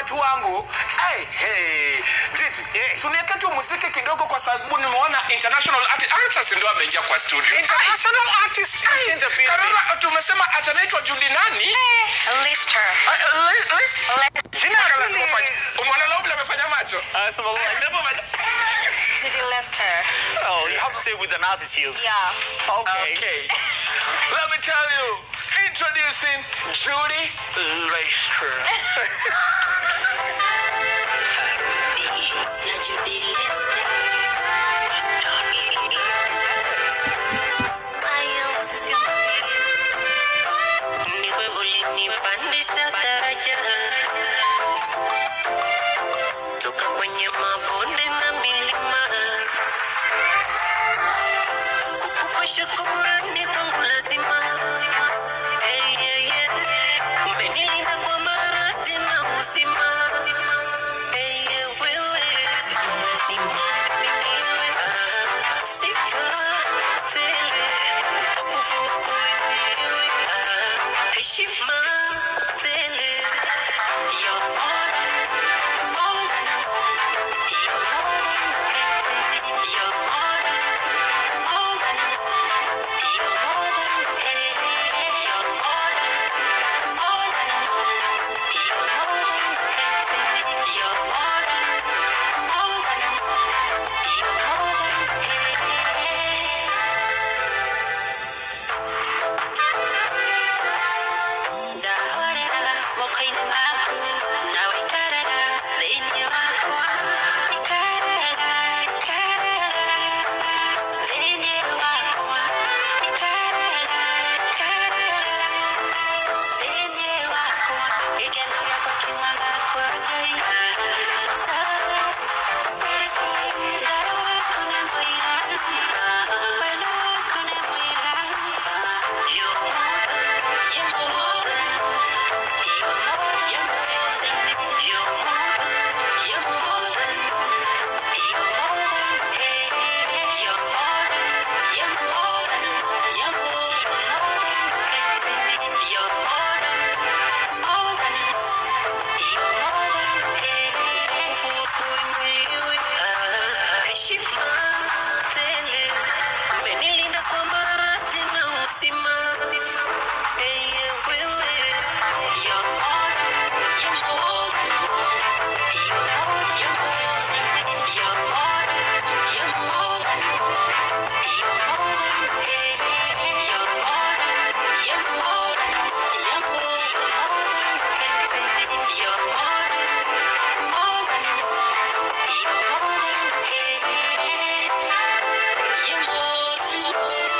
watu wangu hey, hey. Jiji, Yeah. tunieke tu muziki kidogo kwa sababu nimeona international artist artist ndio ameingia kwa studio. International artist is in the building. Karura, tumesema atanaitwa Judy nani? List her. Uh, uh, Liz- Liz- Jina yake lazima Really? ufanye- Umeona leo vile amefanya macho? Uh, so, well, I never met- Judy Lester. Oh, you have to say with an attitude. Yeah. Okay. Okay. Let me tell you, introducing Judy Lester. Niwe ulinipandisha daraja toka kwenye mabonde na milima, kukupa shukurani kwangu lazima. Hey, yeah, yeah. Umenilinda kwa maradhi na uzima. Hey, yeah, wewe, lazima niwe, ah, sifa tele, utukufu wako wewe, ah, heshima tele. You're more than, more than, you're more than everything. You're more than, more than, you're more than everything. You're more than, more than, you're more than everything. You're more than, more than, you're more than Ndahorera mokoini maku nawe ikarara thĩinĩ wakwa ikarara ikarara thĩinĩ wakwa ikarara ikarara thĩinĩ wakwa gĩkeno gĩakwa kiumaga kwa Ngai Wendo waku nĩ mũiganu wendo waku nĩ mũiganu You're more than, you're more than Umenilinda kwa maradhi na uzima. Hey, yeah, wewe. You're more than, you're more than, you're more, you're more than, you're more than, you're more than, you're more than, hey, you're more than, you're more than, you're more, you're more than everything. You're more than, more than, you're more than, hey, you're more than, you're more than.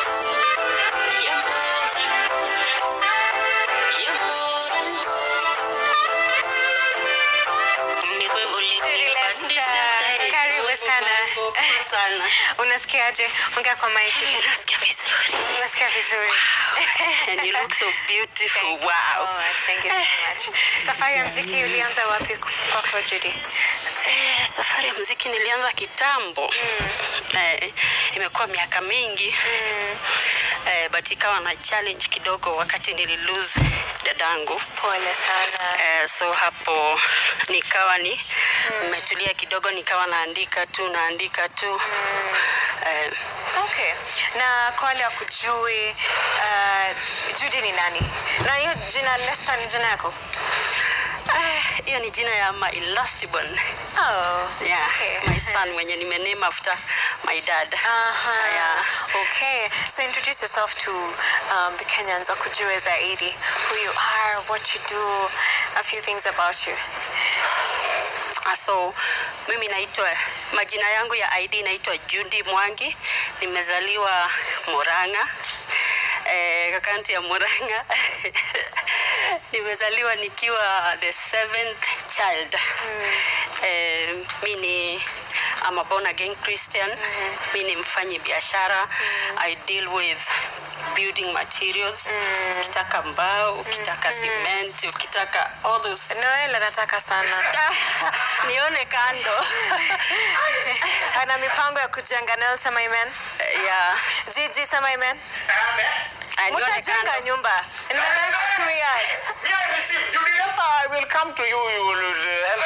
Judy Lester. Karibu sana. sana. Unasikiaje? Ongea kwa maiki. Nasikia vizuri. Unasikia vizuri. And you look so beautiful. Thank you Wow. so much. Thank you so much. Safari ya mziki ulianza wapi kwako Judy? Eh, safari ya muziki nilianza kitambo. Eh, imekuwa miaka mingi. Eh, but ikawa na challenge kidogo wakati nililose dadangu. Pole sana. Eh, so hapo nikawa ni nimetulia kidogo, nikawa naandika tu naandika tu eh, Okay. Na kwa wale wakujui, uh, Judy ni nani? Na hiyo jina Lester ni jina yako? eh, hiyo ni jina ya my last born. Oh. Yeah, Okay. my son mwenye nimename after my dad. Uh-huh. Yeah. Okay. So introduce yourself to um, the Kenyans wakujue zaidi who you are, what you do, a few things about you. Ah, So mimi naitwa majina yangu ya ID naitwa Judy Mwangi, nimezaliwa Murang'a eh, kaunti ya Murang'a nimezaliwa nikiwa the seventh child eh, mi ni I'm a born again Christian mi ni mfanyi biashara I deal with building materials ukitaka mbao ukitaka cement ukitaka all those Noel anataka sana. nione kando Ana mipango ya kujenga. Noel sema amen. yeah. Gigi sema amen. Ah, nione Mtajenga kando. nyumba in the next two years. Me, I receive. You did Yes, sir, I will come to you. You will uh, help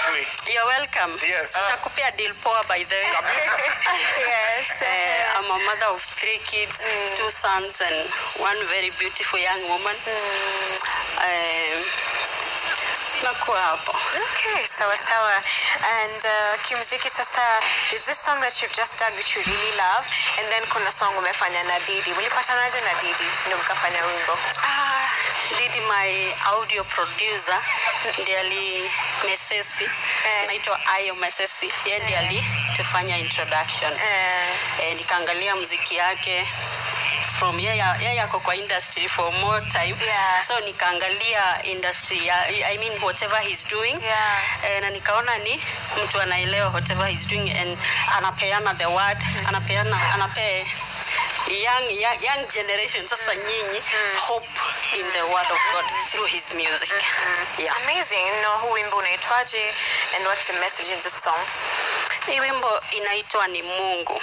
You're welcome. Yes. Nitakupea deal poa by the way. Kabisa. yes. Uh, I'm a mother of three kids, two sons and one very beautiful young woman. Um, nakuwa hapo. Okay, sawa sawa. And uh, kimziki sasa, is this song that you've just done which you really love and then kuna song umefanya na Didi. Mlipatanaje na Didi ndio mkafanya wimbo? Ah, Didi my audio producer ndiye ali mesesi Eh. naitwa Ayo Mesesi, yeye ndiye alitufanya introduction Eh, eh, nikaangalia mziki yake from yeye yeye ako kwa industry for more time Yeah. so nikaangalia industry ya, I mean whatever he's doing Yeah. eh, na nikaona ni mtu anaelewa whatever he's doing and anapeana the word anapeana anape young, young, young generation sasa nyinyi hope in the word of God through his music yeah. amazing. Na huu wimbo unaitwaje and what's the message in this song? Hii wimbo inaitwa ni Mungu.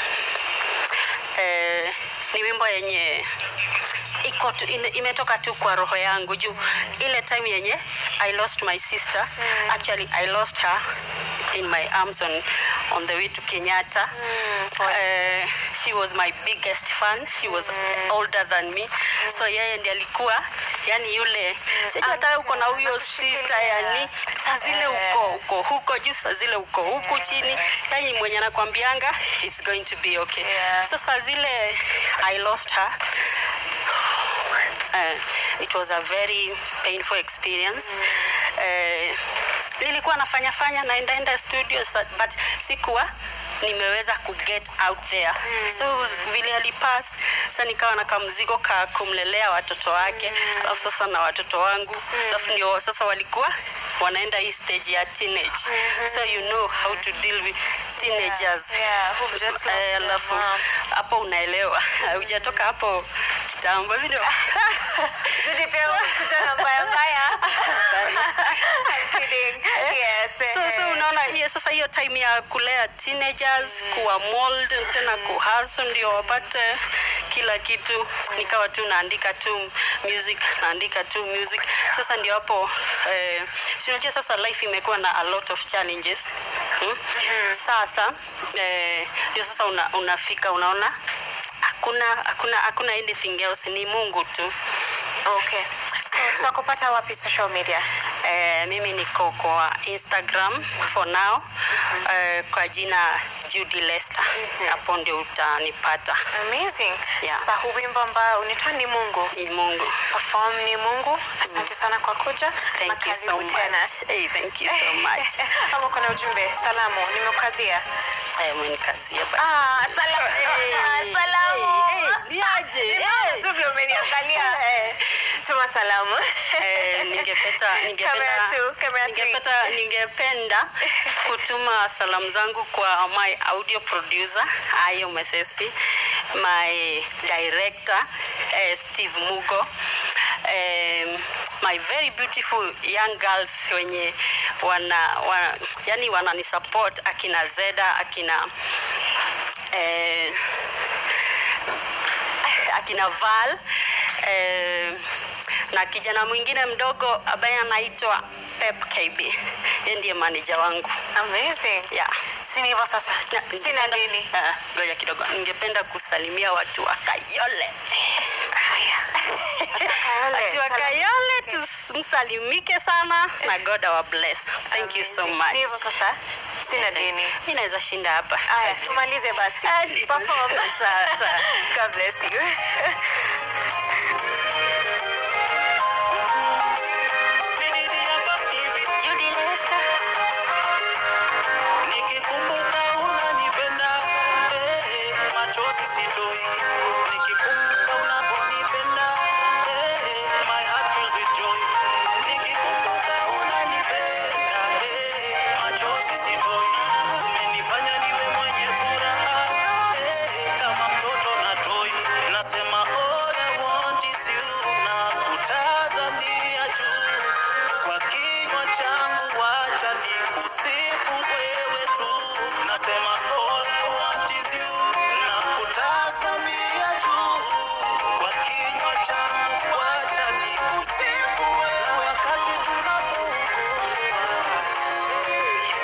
Eh, ni wimbo yenye iko tu, ine- imetoka tu kwa roho yangu juu ile time yenye I lost my sister actually I lost her in my arms on, on the way to Kenyatta Eh, she was my biggest fan she was older than me so yeye ndiye alikuwa yani yule sijui hata uko na huyo sister yani saa zile uko uko huko juu saa zile uko huku chini yani mwenye anakwambianga it's going to be okay Yeah. so saa zile I lost her uh, it was a very painful experience uh, nilikuwa nafanya fanya naendaenda studio sa- but sikuwa nimeweza ku get out there so vile alipass sa nikawa na kamzigo ka kumlelea watoto wake alafu sasa na watoto wangu alafu ndio sasa walikuwa wanaenda hii stage ya teenage so you know how to deal with teenagers Yeah, who've just lost Eh, their alafu mom. hapo unaelewa hujatoka hapo kitambo si ndio? Didi pia kuja na mbaya mbaya. I'm kidding. Yes. so, eh. so unaona hiyo sasa hiyo time ya kulea teenagers kuwa mold tena kuhaso ndio wapate kila kitu nikawa tu naandika tu music naandika tu music sasa ndio hapo eh, si unajua sasa life imekuwa na a lot of challenges hmm? sasa eh, ndio sasa una, unafika unaona hakuna hakuna hakuna anything else ni mungu tu Okay. So tutakupata wapi social media? Eh, mimi niko kwa Instagram for now eh, kwa jina Judy Lester. Hapo ndio utanipata. Amazing. Yeah. Sasa huu wimbo ambao unaitwa ni Mungu. Ni Mungu. Perform ni Mungu. Asante sana kwa kuja. na Thank you so karibu much. tena. Hey, thank you so much. Ama kuna ujumbe salamu nimekukazia. Eh, mwenikazia bye. Ah, salamu. Ah, salamu. Niaje? Nimeona tu vile umeniangalia. Tuma salamu. Eh, ningependa Camera ningependa two, camera three. ningependa ningependa kutuma salamu zangu kwa my audio producer Ayo Mesesi, my director eh, Steve Mugo um, my very beautiful young girls wenye wana, wana yani wanani support akina Zeda akina eh, akina Val eh, na kijana mwingine mdogo ambaye anaitwa Pep KB. Yeye ndiye manager wangu. Amazing. Yeah. Sini hivyo sasa. Na- Sina ningependa- dini. Ah, Ngoja kidogo. Ningependa kusalimia watu wa Kayole. Watu wa Kayole tumsalimike sana na God our bless. Thank you so Amazing. much. Ni hivyo sasa. Sina dini. Mimi naweza shinda hapa. Aya, tumalize basi. Ah, ni- Perform. Sawa, sawa. God bless you. Judy Lester. Nikikumbuka unanipenda, eh, machozi sitoi. Nikikumbuka unavyonipenda, eh, my heart fills with joy. Nikikumbuka unanipenda, eh, machozi sitoi. Umenifanya niwe mwenye furaha, eh, kama mtoto na toi. Nasema all I want is you, na kutazamia juu kwa kinywa changu wacha nikusifu wewe tu nasema all I want is you na kutazamia juu kwa kinywa changu wacha nikusifu wewe wakati unapougua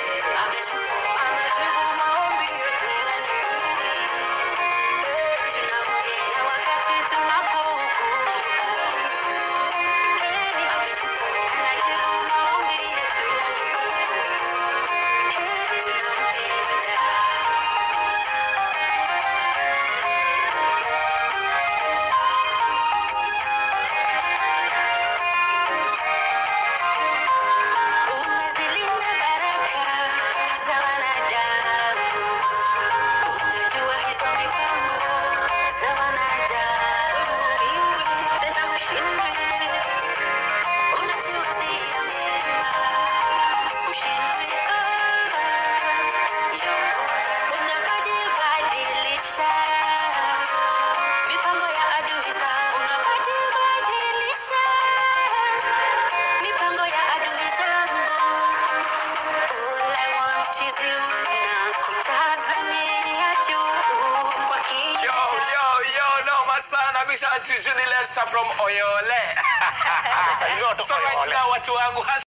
poa sana bisha Judy Lester from Oyole Salimia watu so right Oyole. now watu wangu